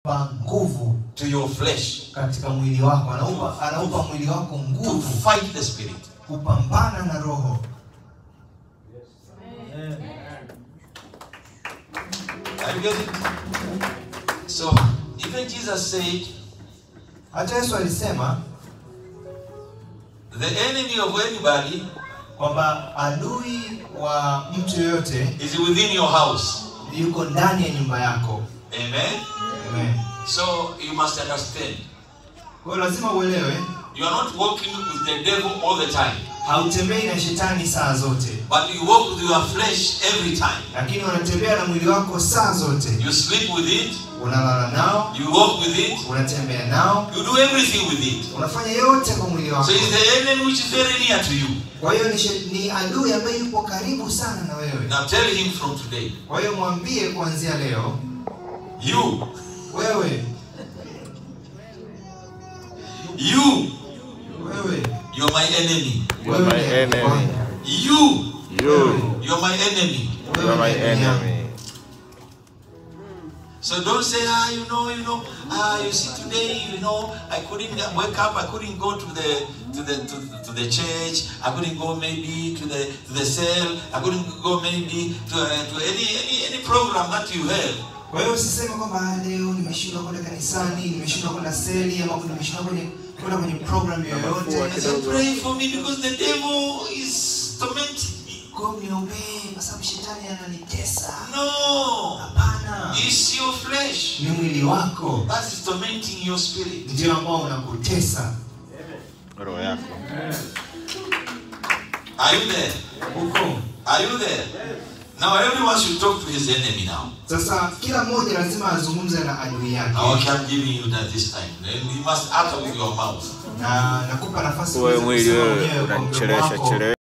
pa nguvu to your flesh katika mwili wako anaupa, anaupa mwili wako to nguvu fight the spirit. kupambana na roho Are you getting it? So even Jesus said, hata yesu alisema the enemy of anybody kwamba adui wa mtu yoyote is within your house. yuko ndani ya nyumba yako Amen. Amen. So you must understand. kwa hiyo lazima uelewe You are not walking with the devil all the time, hautembei na shetani saa zote but you walk with your flesh every time. lakini unatembea na mwili wako saa zote You sleep with it, unalala nao you walk with it, unatembea nao you do everything with it. unafanya yote kwa mwili wako So it's the enemy which is very near to you. kwa hiyo ni, she- ni adui ambaye yupo karibu sana na wewe Now tell him from today, kwa hiyo mwambie kuanzia leo you, wewe you, wewe you're my enemy. You are my wewe ni adui enemy. wangu. You, You, you're my enemy. you are my Wewe ni adui yangu. enemy. So don't say, ah, you know, you know, ah, you see today, you know, I couldn't wake up, I couldn't go to the to the to, the- to the church, I couldn't go maybe to the to the cell, I couldn't go maybe to, uh, to any, any any program that you have. kwa hiyo usiseme kwamba "Ah, leo nimeshindwa kwenda kanisani nimeshindwa kwenda seli ama nimeshindwa kwenye kwenda kwenye program yoyote So pray for me because the devil is tormenting me. kwa hiyo niombee kwa sababu shetani ananitesa No, hapana it's your flesh ni mwili wako that is tormenting your spirit. ndio ambao unakutesa Roho yako. Are you there? huko Are you there? Now everyone should talk to his enemy now. sasa kila mmoja lazima azungumze na adui yake Okay, I'm giving you that this time. Then you must utter with your mouth. na nakupa nafasi Wewe uweze mwili kusema wewe mwenyewe kwa mdomo unanichelewesha wako chelewesha.